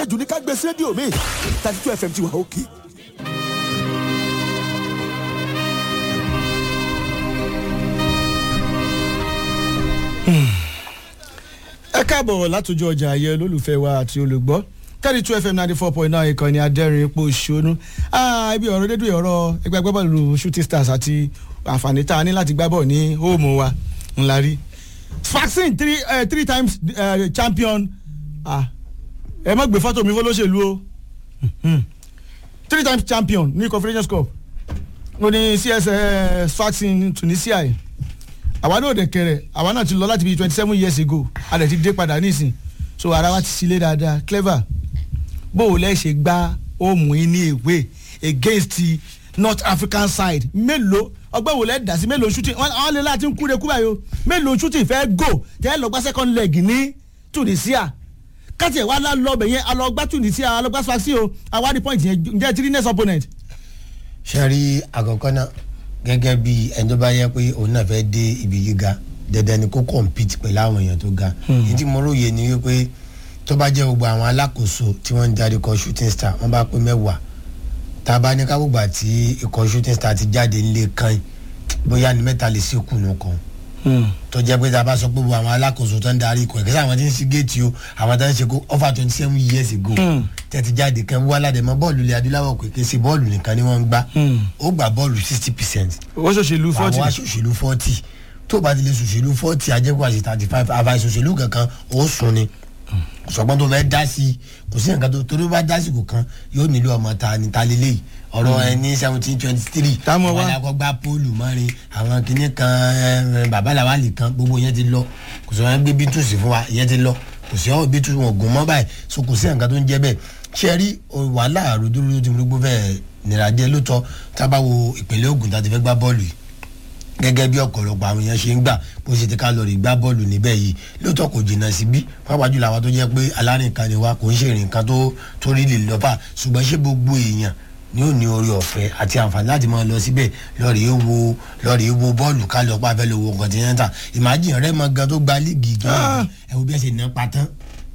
àṣejù ní ká gbé sí rédíò mi thirty two fm ti wà òkè. ẹ káàbọ̀ látòjú ọjà ayé olólùfẹ́ wa àti olùgbọ́ thirty two fm ninety four point nine ìkànnì adẹ́rìn ipò ṣonú ibi ọ̀rọ̀ dédú ọ̀rọ̀ ẹgbẹ́ agbábọ́ọ̀lù shooting stars àti àǹfààní tá a ní láti gbábọ̀ ní hóòmù wa ńlá rí vaccine three uh, three times uh, champion ẹ má gbé fọ́tò mi fọlọ́ṣèlú o three times champion ní confederations cup mo ní cs vaccine tunisia yìí àwa náà dẹ̀ kẹrẹ̀ àwa náà ti lọ láti bí twenty seven years ago a dẹ̀ ti dé padà nísìn so ara wa ti sílé dáadáa clever bó o lẹ́ ṣe gbá òmù yín ní èwe against the north african side mélòó ọgbẹ́ wo lẹ́ dà sí mélòó shooting wọ́n lé láti ń kúre kú báyìí o mélòó shooting fẹ́ go tẹ́ ẹ lọ gbá second leg ní tunisia káti ẹ̀ wá lọ́bẹ̀ yẹn alọ́gbá tunisia alọ́gbá swaxi o àwárí point yẹn ǹjẹ́ ti rí next opponent. ṣe rí àkọ́kọ́ náà gẹ́gẹ́ bí ẹni tó bá yẹ pé òun náà fẹ́ dé ibi gíga dandan ni kó compete pẹ̀lú àwọn èèyàn tó ga èyí tí mo róye ni wípé tó bá jẹ́ gbogbo àwọn alákòóso tí wọ́n ń darí ikọ̀ shooting star wọ́n bá pé mẹ́wàá tá a bá ní káwọ́gbà tí ikọ̀ shooting star ti jáde nílé kan bóyá ní mẹ́ta lè sí kùnú kan tó jẹ́ pé tá a bá sọ pé gbogbo àwọn alákòóso tó ń darí ikọ̀ ìkẹ́sẹ́ àwọn tí ń sí géètì o àwọn tó ń ṣe kó over twenty seven years ago tẹ́tí jáde kan wá ládẹ́mọ́ bọ́ọ̀lù ilẹ̀ adúláwọ̀ pé kí n ṣe bọ́ọ̀lù nìkan ni wọ́n ń gbá ó gbà bọ́ọ̀lù sixty percent owó ṣòṣèlú forty àwọn aṣòṣèlú forty tó bá ti lè ṣòṣèlú forty ajẹ́kọ̀ àti thirty five àfa ìṣòṣèlú kankan ó sùn ni ṣùgbọ́n tó fẹ́ dá sí kò sí nǹkan tó torí bá dá sí kò kan yóò nílò ọmọ ta ni ta lélẹ́yìí ọ̀rọ̀ ẹni seventeen twenty three Táwọn wá. àwọn akọgbà póòlù mọ́rin àwọn kìnnì kan bàbá làwálì kan gbogbo yẹn ti lọ kò sí wọn gbé bítùsì fún wa yẹn ti lọ kò sí ọ bítùsì wọn gùn mọ́ báyìí so kò sí nǹkan tó ń jẹ́ bẹ́ẹ̀ ṣe rí wàhálà àròdúró tí mo gbó fẹ́ẹ́ nira díẹ̀ lóòótọ́ tá a bá wo ìpínlẹ̀ Ògùn tá a ti fẹ́ gbá bọ́ọ̀lù yìí gẹ́gẹ́ bí ọ̀pọ̀lọpọ̀ àwọn èèyàn ṣe ń gbà bó ṣe ti ká lọ rí gbá bọ́ọ̀lù níbẹ̀ yìí lóòótọ́ kò jìnnà síbí pàápàá jùlọ àwọn tó jẹ́ pé alárìnkan ni wa kò ń ṣe ìrìnkan tó tó rí lè lọ́fà ṣùgbọ́n ṣé gbogbo èèyàn ni ó ní orí ọ̀fẹ́ àti àǹfààní láti máa lọ síbẹ̀ lọ́ọ̀rì wo lọ́ọ̀rì wo bọ́ọ̀lù ká lọ pa fẹ́ lọ wo kọ́ńtínẹ́ntà ìmájì rẹ̀ mọ gan tó gba líìgì gan ẹ̀ wo bí ẹ ṣe ná pa tán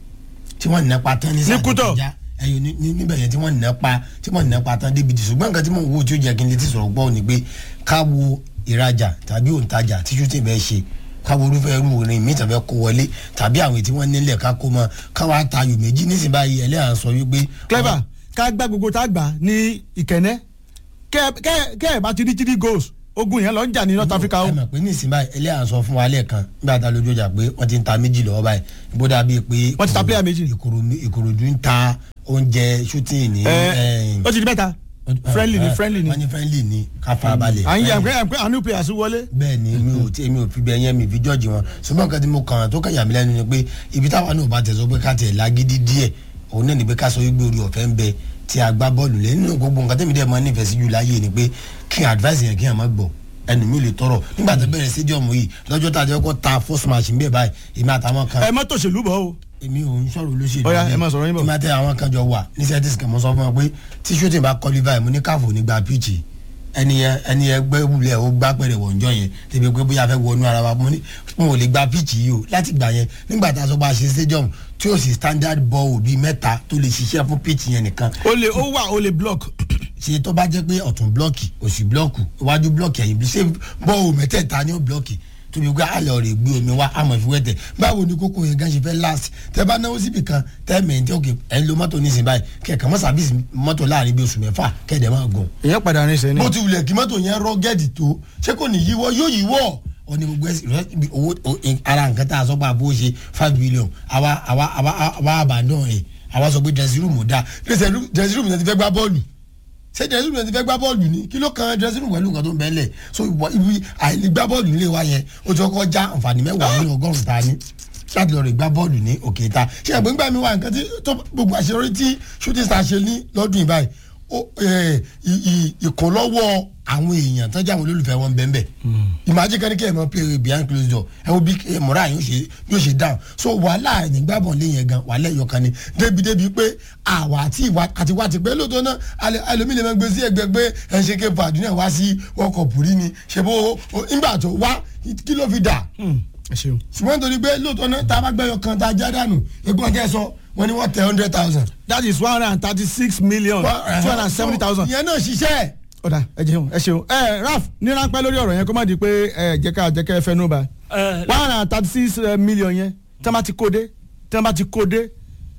tí wọ́n ná pa tán ní sáà tó Kútọ̀. kọjá ẹyọ ní ní- níbẹ̀ yẹn tí wọ́n ná pa tí wọ́n ná pa tán débi tí ṣùgbọ́n nǹkan tí mò ń wo tí ó jẹ́ kí n lè ti sọ̀rọ̀ gbọ́ ni pé ká wo ìrajà tàbí òǹtajà tí shooting bẹ́ẹ̀ ṣe ká wo irúfẹ́ irú orin mi tàbí kó wọlé tàbí àwọn èyí tí wọ́n nílẹ̀ ká kó mọ káwá tayò méjì nísìnyí báyìí ẹlẹ́yà sọ wípé. clever ká gbá gbogbo tá a gbà ní ìkẹ́nẹ́ kẹ́ kẹ́ kẹ́ ẹ̀ bá ti rí three goals ogun yẹn lọ ń jà ní north africa o. ẹ mọ̀ pé nísìnyí báyìí ẹlẹ́yà sọ fún wa lẹ́ẹ̀kan nígbà tá a lójú ọjà pé wọ́n ti ń ta méjì lọ́wọ́ báyìí bó dàbí pé. Wọ́n ti ta player méjì. Ìkòròdú Ìkòròdú ń ta oúnjẹ shooting ní. ẹ ó ti di mẹ́ta friendly ni friendly ni wọ́n ní friendly ni ká farabalẹ̀. à ń yà pé pé àwọn new players wọlé. bẹ́ẹ̀ ni mi ò tí mi ò fi bẹ yẹn mi fi jọ́ọ̀jì wọn ṣùgbọ́n nǹkan tí mo kàn án tó kàn yà mí lẹ́nu ni pé ibi táwa náà bá tẹ̀sọ́ pé ká tẹ̀ lágídí díẹ̀ òun náà ni pé ká sọ wípé orí ọ̀fẹ́ ń bẹ tí a gbá bọ́ọ̀lù lé nínú gbogbo nǹkan tẹ́mi dẹ́ mọ́ nífẹ̀ẹ́ sí jù láyé ni pé kí n advice yẹn kí n má gbọ́ ẹnu mi ò lè tọrọ nígbà tó bẹ̀rẹ̀ stadium yìí lọ́jọ́ tá a jẹ́ kó ta first match ń bẹ̀ báyìí èmi àtàwọn kan ẹ má tòṣèlú bọ̀ o. èmi ò ń sọ̀rọ̀ olóṣèlú Ó yá, ni. ẹ máa sọ̀rọ̀ yín bọ̀. èmi àti àwọn kan jọ wà ní celtics kan mo sọ fún wọn pé tí shooting bá qualify mo ní káfò nígbà pitch ẹni yẹn ẹni yẹn gbẹ wulẹ̀ ó gbá pẹ̀rẹ̀ wọ̀njọ́ yẹn tẹ̀bi pé bóyá fẹ́ wọnú ara wa mo ní mo ò lè gba pitch yìí o láti gbà yẹn nígbà tá a sọ pé a ṣe stadium tí ó sì standard ball bíi mẹ́ta tó lè ṣiṣẹ́ fún pitch yẹn nìkan o lè ó wà o lè block. ṣe tó bá jẹ́ pé ọ̀tún blọ́ọ̀kì òsì blọ́ọ̀kù iwájú blọ́ọ̀kì ẹ̀yìn bí ṣé bọ́ọ̀ mẹ́tẹ̀ẹ̀ta ni ó blọ́ọ̀kì tóbi pé àlọ́ rẹ̀ gbé omi wá àmọ̀ ìfiwẹ́tẹ̀ báwo ni kókó yẹn gan ṣe fẹ́ last tẹ bá náwó síbi kan tẹ mẹ́ntẹ́ òkè ẹ̀ ń lo mọ́tò nísìnyí báyìí kẹ̀kẹ́ mọ́ sàbíìsì mọ́tò láàrin bí oṣù mẹ́fà kẹ̀dẹ̀ máa gùn. èèyàn padà rìn sẹ́ni. bó ti wulẹ̀ kí mọ́tò yẹn rọ́ gẹ́ẹ̀dì tó ṣé kò ní yíwọ́ yóò yíwọ́ ọ ní gbogbo ẹsẹ rẹ ibi owó o- in- ara nǹkan tá a sọ pé àbó ṣe five billion àwa àwa àwa àwa àbàdàn ẹ àwa sọ pé dressing room ò dáa dressing room dressing room yẹn ti fẹ́ gbá bọ́ọ̀lù ṣé dressing room yẹn ti fẹ́ gbá bọ́ọ̀lù ni kí ló kan dressing room pẹ̀lú nǹkan tó ń bẹ́ẹ̀ lẹ̀ so ìwọ ibi àìlè gbá bọ́ọ̀lù nílé wa yẹn o ti kọ́kọ́ já àǹfààní mẹ́wàá nínú ọgọ́rùn-ún ta ni láti lọ rè gbá bọ́ọ̀lù ní òkè ta ṣé ẹ̀gbọ́n gbà mí wá nǹkan tí tó gbogbo àṣeyọrí tí shooting star ṣe ní lọ́dún yìí báyìí ó, eh, ì- ì- ìkúnlọ́wọ́ àwọn èèyàn tó jẹ́ àwọn olólùfẹ́ wọn bẹ́ẹ̀ bẹ́ẹ̀ ìmájí kan ní kí ẹ̀ mọ́ play behind closed door ẹ wo bí eh, mọ́ra yóò ṣe yóò ṣe down so wàhálà nígbàbọ̀n lé yẹn gan wàhálà ẹ̀yọ kan ni débi débi pé àwa àti ìwà àti wá ti pé lóòótọ́ náà alẹ́- ẹlòmíì lè máa gbé sí ẹgbẹ́ pé ẹ̀ ń ṣe ké fàdúnà wá sí ọkọ̀ pùrí ni ṣe bó o- nígbà tó wá kí ló fi dà ẹ ṣeun. ṣùgbọ́n nítorí pé lóòótọ́ náà tá a bá gbẹ́yọ kan tá a já dànù egbọ́n kẹ́ sọ wọ́n ní wọ́n tẹ hundred thousand. that is one hundred and thirty six million two hundred and seventy thousand. ìyẹn náà ṣiṣẹ́. ọ̀dà ẹ jẹun ẹ ṣeun ẹ raf ní ráńpẹ́ lórí ọ̀rọ̀ yẹn kó má di pé ẹ jẹ́ ká jẹ́ ká ẹ fẹ́ nú ba ẹ, one hundred and thirty six million yẹn tí wọ́n bá ti kó dé tí wọ́n bá ti kó dé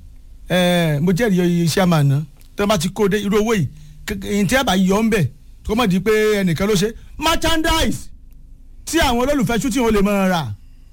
ẹ mo jẹ́rìí iṣẹ́ àmà ná tí wọ́n bá ti kó dé irú owó yìí èyí tí ẹ bá yọ ń bẹ̀ kó má di pé ẹnìkan ló ṣe merchandise tí àwọn olólùfẹ́ shooting ò lè máa rà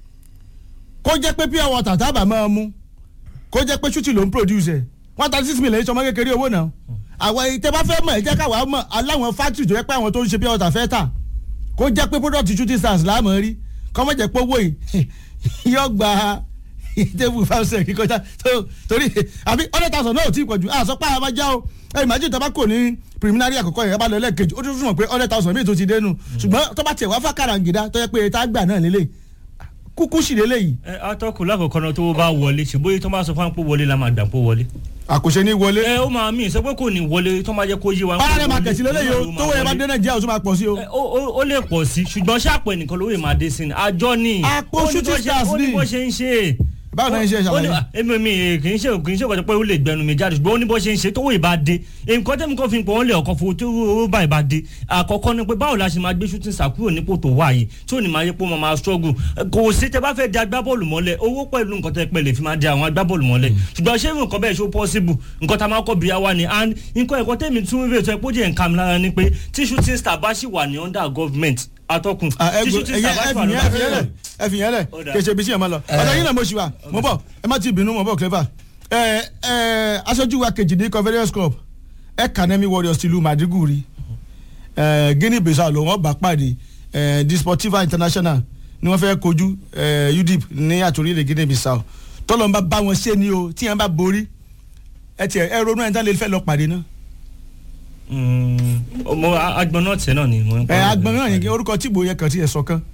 kó jẹ́ pé pure water tábà máa mú kó jẹ́ pé shooting ló ń produce ẹ̀ one thirty six million ìṣọmọ kékeré owó náà àwọn èyí tẹ́ bá fẹ́ mọ̀ ẹ jẹ́ káwa mọ̀ aláwọn factory tó yẹ pé àwọn tó ń ṣe pure water fẹ́ tà kó jẹ́ pé product shooting stars láàmú rí kọ́ mọ̀ jẹ́ pé owó yìí yóò gba table five cent kíkọjá tó- torí àbí hundred thousand náà ò tí ì pọ̀jù àṣọ pa àwọn ajá o ẹ imagine tó bá kò ní preliminary àkọ́kọ́ yẹn bá lọ lẹ́ẹ̀kejì ó tún fún wọn pé hundred thousand míì tó ti dénú ṣùgbọ́n tó bá tiẹ̀ wá fàkàrà gìdá tó yẹ pé tá a gbà náà lélẹ̀ kúkú sì lélẹ̀ yìí ẹ atọ́kùn lákòókò náà tó bá wọlé ṣe bóyá tó bá sọ fún wa pé wọlé la máa gbà pé wọlé. àkòṣe ní wọlé ẹ ó máa mí sọ pé kò ní wọlé tó máa jẹ́ kó yé wa. ọ̀rẹ́ máa kẹ̀sí lélẹ̀ yìí o tó wọ́n yẹn bá dé nàìjíríà ó tún máa pọ̀ sí o. Ẹ, ó ó- ó lè pọ̀ sí ṣùgbọ́n ṣàpọ̀ ẹnìkan lówó máa dé sí ni àjọ ni Àpò Ó ní bó shooting ṣe- stars ó ní ni. bó ṣe ń ṣe báwo náà ń ṣe ó ní ṣàlàyé. èmi mi kì í ṣe kì í ṣe kọjá pé ó lè gbẹnu mi jáde ṣùgbọ́n ó ní bó ṣe ń ṣe tówó ìbá dé nǹkan tẹ́mi kan fi ń pọ̀ wọ́n lè ọkọ̀ fún tó owó bá ìbá dé àkọ́kọ́ ni pé báwo la ṣe máa gbé shooting star kúrò nípò tó wà yìí tí ò ní máa yẹ pé ó máa máa struggle kò sí tẹ bá fẹ́ di agbábọ́ọ̀lù mọ́lẹ̀ owó pẹ̀lú nǹkan tẹ́ pẹ́ lè fi máa di àwọn agbábọ́ọ̀lù mọ́lẹ̀ ṣùgbọ́n ṣé nǹkan bẹ́ẹ̀ ṣó possible nǹkan tá a máa kọ́ bí wa ni and nǹkan ẹ̀kọ́ tẹ́mi tún wíwèé tó ẹ pójú ẹ̀ ń kam lára ni pé tí shooting star bá ṣì wà ní under government atọ́kùn tí shooting star bá ṣì wà ní under government ẹfìn yẹn lẹ Ó dáa. kèsè bí sí ẹ̀ máa lọ ọ̀dọ̀ yín náà mo ṣì wà mo bọ̀ ẹ má ti bínú mo bọ̀ clever ẹ ẹ aṣojú wa kejì ní conference club ẹ kanemi warriors ti lu madiguri ẹ guinea bissau ló wọn bá pàdé ẹ disportiva international ni wọn fẹ́ kojú ẹ udip ní àtòrílẹ̀ guinea bissau tọ́lọ́ bá bá wọn ṣe ni o tí yẹn bá borí ẹ tiẹ̀ ẹ ronú ẹ̀ ń tán lè fẹ́ lọ pàdé náà mo agbọn náà tẹ náà ni mo ń ẹ agbọ̀n náà yẹn orúkọ tìbò yẹn kàn tí ẹ sọ kan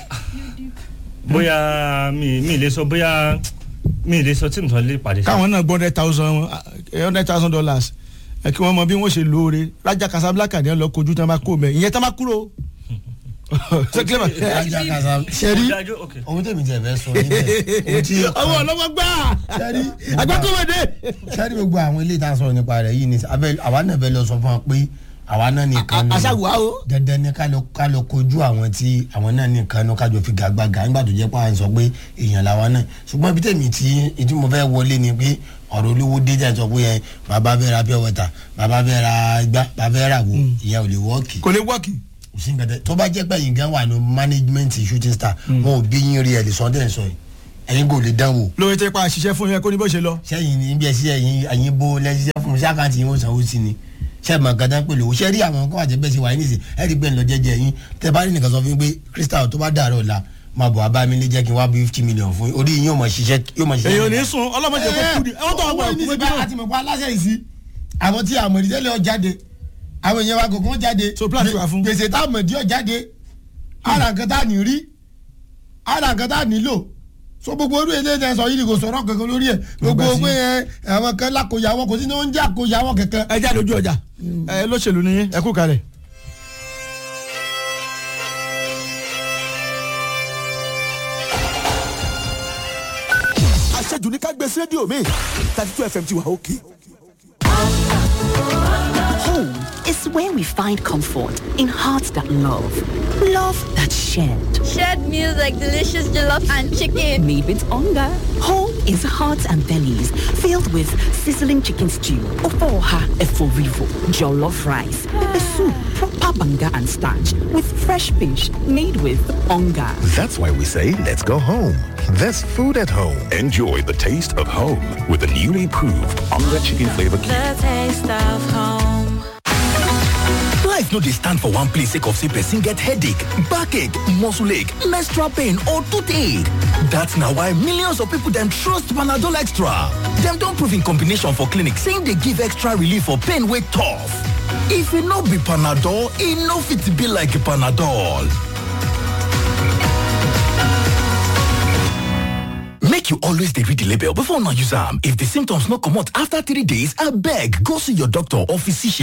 bóyá mi mi lè sọ bóyá mi lè sọ tí mo sọ lè pàdé. káwọn náà gbọ́ hundred thousand hundred thousand dollars ẹ kí wọ́n mọ bí wọ́n ṣe lóore Raja Casablanca ni wọ́n lọ kojú tí wọ́n bá kó mẹ́ ìyẹn tí wọ́n bá kúrò. ṣé kílẹ̀ mọ̀? ajá kasa sẹ́rí Dájú, okay. ohun tèmi tẹ̀ fẹ́ sọ níbẹ̀ ohun tí ọwọ́ ọlọ́wọ́ gbà sẹ́rí agbákòwédé. sẹ́rí gbogbo àwọn ilé ìta sọ̀rọ̀ nípa rẹ̀ yìí ni abẹ́ àwa náà bẹ lọ sọ fún wa pé àwa náà nìkan ni aṣáwùwá o. dandan ni ká lọ ká lọ kojú àwọn tí àwọn náà nìkan ní kájọ fi gàgbàgà nígbà tó jẹ́ pé à ń sọ pé èèyàn làwa náà ṣùgbọ́n ibi tèmi tí ìdí mo fẹ́ wọlé ni pé ọ̀rọ̀ olówó dé jẹ́ sọ pé ẹ bàbá fẹ́ ra pure water bàbá fẹ́ ra igbá bàbá fẹ́ ra wo ìyẹn ò lè wọ́ọ̀kì kò lè wọ́ọ̀kì. kò sí nǹkan tẹ tó bá jẹ́ pé yín gan wà ní management shooting star wọn ò bí yín rí ẹ̀ lè sọ dẹ́ sọ yìí ẹ̀yin kò lè dán wò lórí tẹ́ pa àṣìṣe fún yẹn kó ní bó ṣe lọ. sẹ́yìn ní bí ẹ sí ẹ̀yin ẹ̀yin bó lẹ́síṣẹ́ fún mi ṣé àkáǹtì yín ó sanwó sí ni ṣé ẹ̀ mọ̀ nǹkan tán pè lówó ṣé rí àwọn nǹkan àjẹbẹ́ sí wáyé nìsín ẹ̀ rí bẹ́ẹ̀ lọ jẹ́jẹ́ yín tẹ́ bá rí nìkan sọ fún mi pé crystal tó bá dàrọ̀ ọ̀la máa bọ̀ abá mi lé jẹ́ kí n wá bí fifty million fún yín orí yín yóò mọ̀ ṣiṣẹ́ yóò mọ̀ ṣiṣẹ́. èyàn ò ní sùn ọlọ́mọdé kò kú ni ẹ̀wọ́n tó wà owó wọ̀ ní ẹ̀kú síbá méjì náà. àti mọ̀pá aláṣẹ yìí sí àwọn tí àmọ̀ ìdílé ọ̀ jáde àwọn èèyàn wa kọ̀ọ̀kan jáde So plan ti wà fún. gbèsè tá àmọ̀ ìdí ọ̀ jáde ara nǹkan tá à ní rí ara nǹkan tá à nílò so gbogbo orí ilé ẹ̀ sọ yìí ni kò sọ̀rọ̀ kankan lórí ẹ̀ gbogbo Gbogbo pé ẹ àwọn kan lákòyàwó kò sí ní oúnjẹ àkòyàwó kankan. ẹ jáde ojú ọjà ẹ lóṣèlú ni ẹ kú kalẹ̀. àṣejù ní ká gbé sí rédíò mi thirty two fm ti wà òkè. Home is where we find comfort in hearts that love, love that shared. Shared meals like delicious jollof and chicken. Made with hunger. Home is hearts and bellies filled with sizzling chicken stew, ofoha eforivo, jollof rice, pepper soup, proper banga and starch with fresh fish made with hunger. That's why we say let's go home. There's food at home. Enjoy the taste of home with the newly proved Onga Chicken Flavor Cube. The taste of home. Life no dey stand for one place sake of say person get headache, backache, muscle ache, menstrual pain or toothache. That's na why millions of people dem trust Panadol Extra. Dem don prove in combination for clinic say e dey give extra relief for pain wey tough. If e no be Panadol, e no fit be like Panadol. Make you always dey read the label before una use am. If the symptoms no comot after three days, abeg go see your doctor or physician.